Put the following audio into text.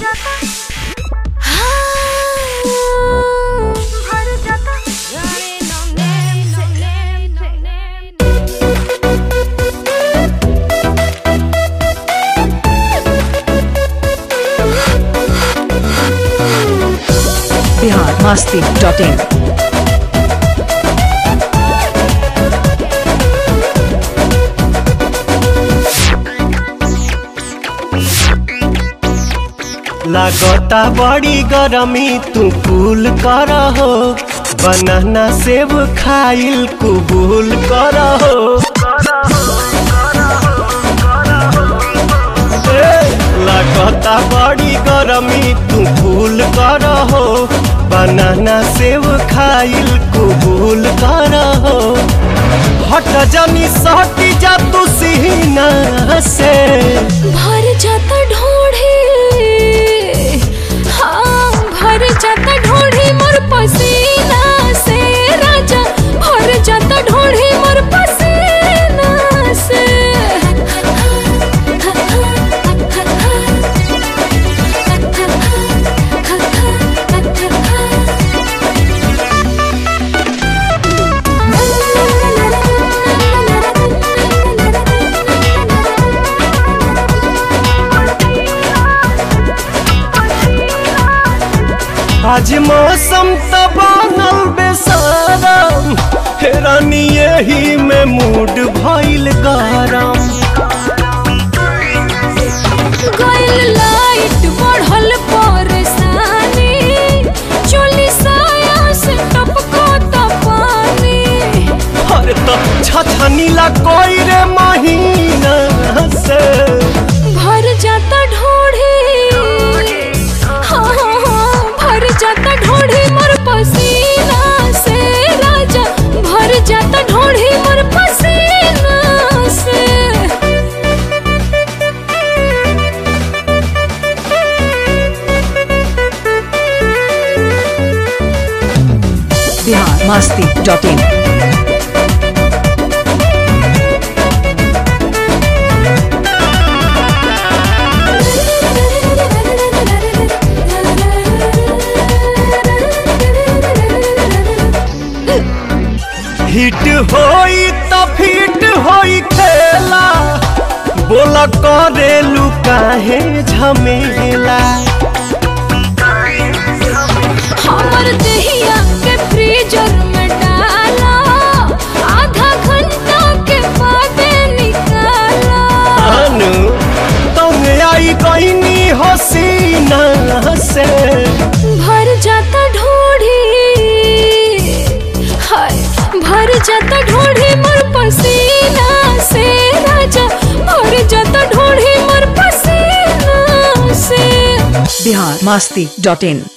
Bihar Masti dot इन लागता बड़ी गरमी तू कूल कर हो बनाना सेब खाइल कुबूल कर हो ए, लागता बड़ी गरमी तू कूल कर हो बनाना सेब खाइल कुबूल कर हो हट जनी सटी जा तू सीना से भर जाता ढोढ़े हाँ भर जाता ढोढ़े मोर पसीना से राजा भर जाता ढोढ़े मोर पसीना से आज मौसम त बनल बेसारम हेरानी यही में मूड भइल गरम गइल लाइट बढ़ल परेशानी चोली साया से टपको त पानी अरे तो छछनीला कोई रे महीना से भर जाता ढोढ़ी हाँ हाँ हाँ भर जाता ढोढ़ी मोर पसीना से राजा भर जाता ढोढ़ी मोर पसीना से Bihar Masti dot in hit होई त फिट होई खेला बोला करेलू काहे झमेला हमर दहिया के फ्रीजर में डाला आधा घंटा के बाद निकाला अनु तुम आई कहनी हसीना से भर जाता ढोढ़ी हाय भर जाता ढोढ़ी मोर पसीना से राजा भर जाता ढोढ़ी मोर पसीना से बिहार मस्ती डॉट इन